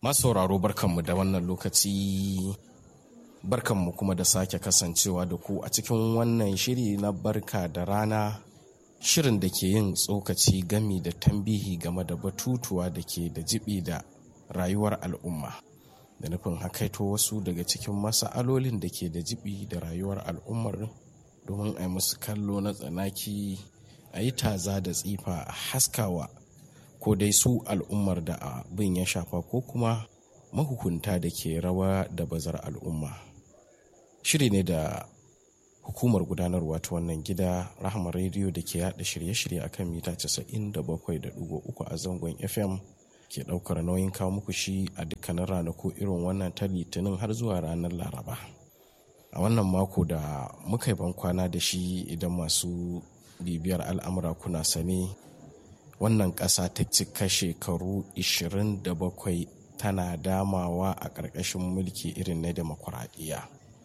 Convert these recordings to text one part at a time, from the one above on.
Masu sauraro barkanmu da wannan lokaci barkanmu kuma da sake kasancewa da ku a cikin wannan shiri na barka da rana shirin da ke yin tsokaci gami da tambihi game da batutuwa da ke da jibi da rayuwar al'umma da nufin hakaito wasu daga cikin masa'alolin da ke da jibi da rayuwar al'ummar domin a yi musu kallo na tsanaki a yi taza da tsifa a haskawa ko dai su al'ummar da abin ya shafa ko kuma mahukunta da ke rawa da bazar al'umma shiri ne da hukumar gudanarwa ta wannan gida rahama rediyo da ke yada shirye-shirye a kan mita 97.3 a zangon fm ke daukar nauyin kawo muku shi a dukkanin ranaku irin wannan ta litinin har zuwa ranar laraba a wannan mako da muka yi bankwana da shi idan masu bibiyar al'amura kuna sane wannan ƙasa ta cika shekaru 27 tana damawa a ƙarƙashin mulki irin na demokuraɗiyya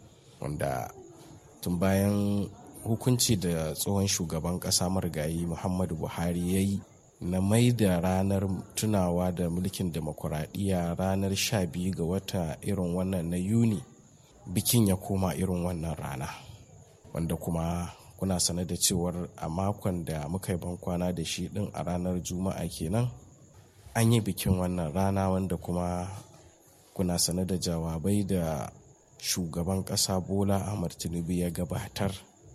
wanda tun bayan hukunci da tsohon shugaban ƙasa marigayi muhammadu buhari ya yi na mai da ranar tunawa da mulkin demokuraɗiyya ranar 12 ga wata irin wannan na yuni bikin ya koma irin wannan rana wanda kuma kuna sane da cewar a makon da muka yi bankwana da shi din a ranar juma'a kenan an yi bikin wannan rana wanda kuma kuna sane da jawabai da shugaban ƙasa bola ahmad tinubu ya gabatar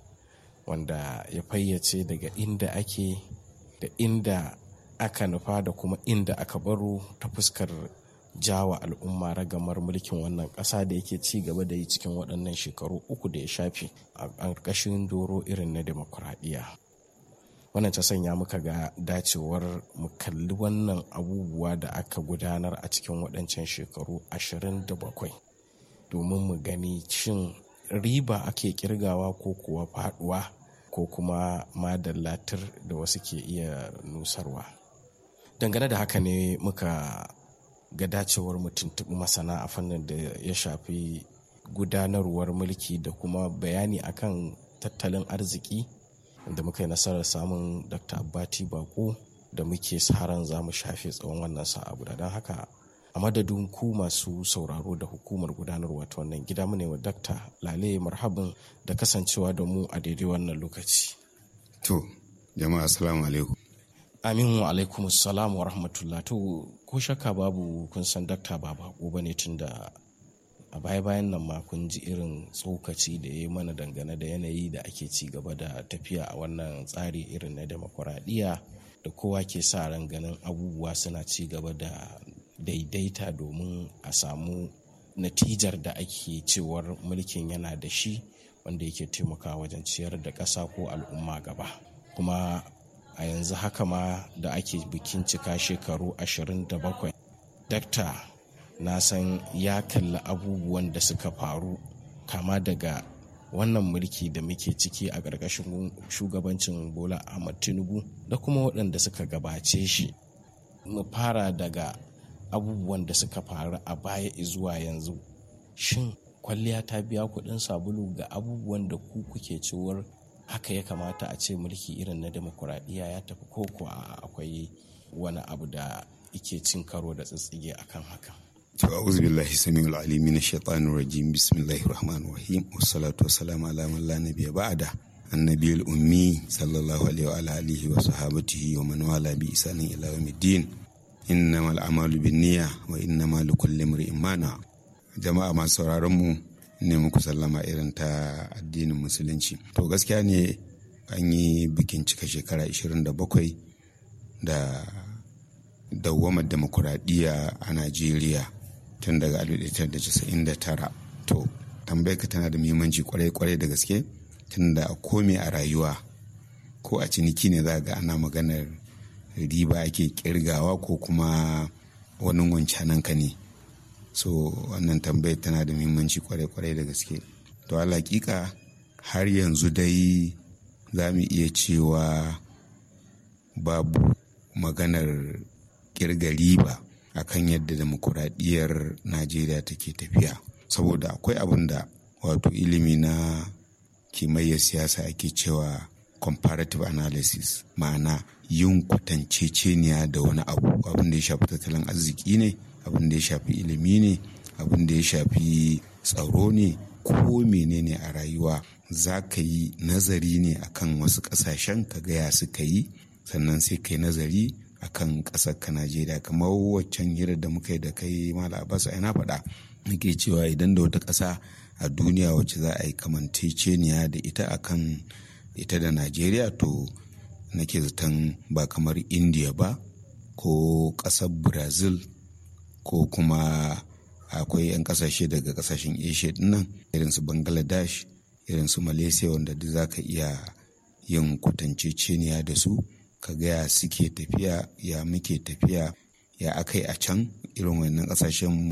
wanda ya fayyace daga inda ake da inda aka nufa da kuma inda aka baro ta fuskar jawa al'umma ragamar mulkin wannan ƙasa da yake ci gaba da yi cikin waɗannan shekaru uku da ya shafi a ƙarƙashin doro irin na demokuraɗiyya wannan ta sanya muka ga dacewar mu kalli wannan abubuwa da aka gudanar a cikin waɗancan shekaru ashirin da bakwai domin mu gani cin riba ake kirgawa ko kuwa faɗuwa ko kuma madallatar da wasu ke iya nusarwa dangane da haka ne muka ga dacewar mu tuntuɓi masana a fannin da ya shafi gudanarwar mulki da kuma bayani akan tattalin arziki da muka yi nasarar samun dr abbati bako da muke ran za mu shafe tsawon wannan sa'a guda don haka a madadin ku masu sauraro da hukumar gudanarwa ta wannan gida mu ne wa dakta lale marhabin da kasancewa da mu a daidai wannan lokaci to jama'a assalamu alaikum Amin wa alaikum salam wa rahmatullah to ko shakka babu kun san dakta ba bako bane tun da a baya bayan nan ma kun ji irin tsokaci da ya yi mana dangane da yanayi da ake ci gaba da tafiya a wannan tsari irin na demokuraɗiyya da kowa ke sa ran ganin abubuwa suna ci gaba da daidaita domin a samu natijar da ake cewar mulkin yana da shi wanda yake taimakawa wajen ciyar da ƙasa ko al'umma gaba kuma a yanzu haka ma da ake bikin cika shekaru 27 dakta na san ya kalli abubuwan da suka faru kama daga wannan mulki da muke ciki a ƙarƙashin shugabancin bola ahmad tinubu da kuma waɗanda suka gabace shi mu fara daga abubuwan da suka faru a baya zuwa yanzu shin kwalliya ta biya kuɗin sabulu ga abubuwan da ku kuke cewar haka ya kamata a ce mulki irin na demokuraɗiyya ya tafi ko kuwa akwai wani abu da ike cin karo da tsitsige akan haka. To a'udhu billahi samiul alim min shaitanir rajim bismillahir rahmanir rahim wassalatu wassalamu ala man la nabiyya ba'da annabiyul ummi sallallahu alaihi wa alihi wa sahabatihi wa man wala bi isanin ila yawmiddin innamal a'malu binniyya wa innamal likulli imrin ma nawa jama'a masu sauraron mu ne muku sallama irin ta addinin musulunci to gaskiya ne an yi bikin cika shekara 27 da dawamar demokuraɗiyya a najeriya tun daga 1999 to tambayar ka tana da muhimmanci kwarai-kwarai da gaske tun da kome a rayuwa ko a ciniki ne za ga ana maganar riba ake kirgawa ko kuma wani wancanan ka ne so wannan tambayar tana da muhimmanci kwarai-kwarai da gaske to hakika har yanzu dai za mu iya cewa babu maganar kirga riba akan yadda demokuraɗiyyar najeriya take tafiya saboda akwai abin da wato ilimi na kimayyar siyasa ake cewa comparative analysis ma'ana yin kwatanceceniya da wani abu abin da ya shafi tattalin arziki ne abin da ya shafi ilimi ne abin da ya shafi tsaro ne ko menene a rayuwa za ka yi nazari ne akan wasu ƙasashen ka gaya suka yi sannan sai ka yi nazari akan ƙasar ka najeriya kamar waccan hirar da muka yi da kai mala abbas ai na faɗa nake cewa idan da wata ƙasa a duniya wacce za a yi kamanceceniya da ita akan ita da najeriya to nake zaton ba kamar india ba ko ƙasar brazil ko kuma akwai 'yan ƙasashe daga ƙasashen asia dinnan irin su bangladesh irin su malaysia wanda duk za ka iya yin kwatanceceniya da su ka gaya suke tafiya ya muke tafiya ya akai a can irin wannan ƙasashen